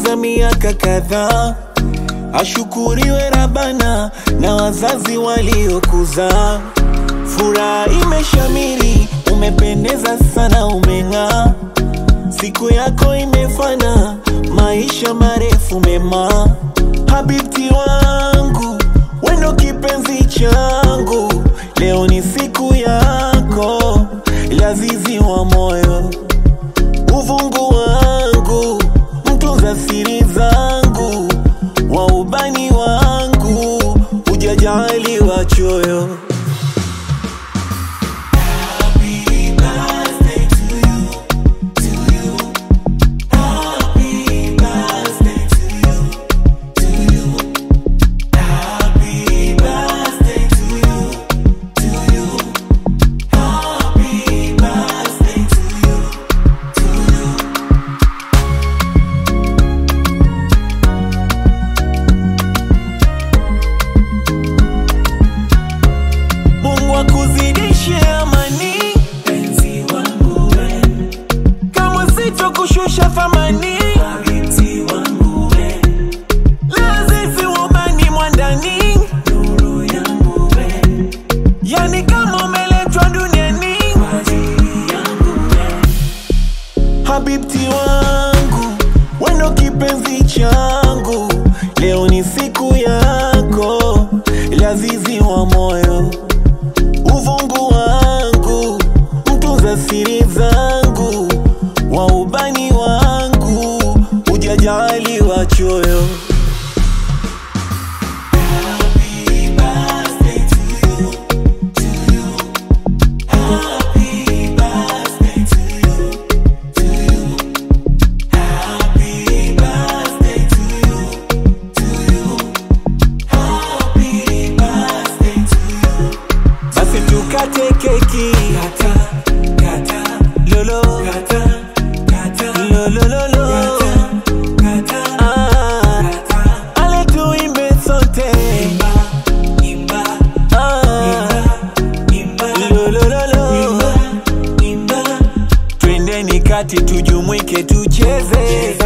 umetimiza miaka kadhaa. Ashukuriwe Rabana na wazazi waliokuzaa. Furaha imeshamiri, umependeza sana, umeng'aa. Siku yako imefana, maisha marefu mema. Habibti wangu, wendo kipenzi changu, leo ni siku yako, lazizi wa moyo, uvungu wangu, mtunza siri zangu, wa ubani wangu, hujajali wachoyo. Mungu akuzidishe amani, penzi wangu we, kama sitokushusha thamani, habibti wangu we, lazizi wabani mwandani, nuru yangu we, yani kama umeletwa duniani kwa ajili yangu we, habibti wangu, wendo kipenzi changu, leo ni siku yako, lazizi wa moyo uvungu wangu, mtunza siri zangu, wa ubani wangu, hujajali wachoyo. Basi tukate keki kata, kata, lolo kata, kata, lolo lolo kata, ah, ale tuimbe sote imba, imba, ah, imba, lolo lolo imba, imba, twendeni kati tujumuike tucheze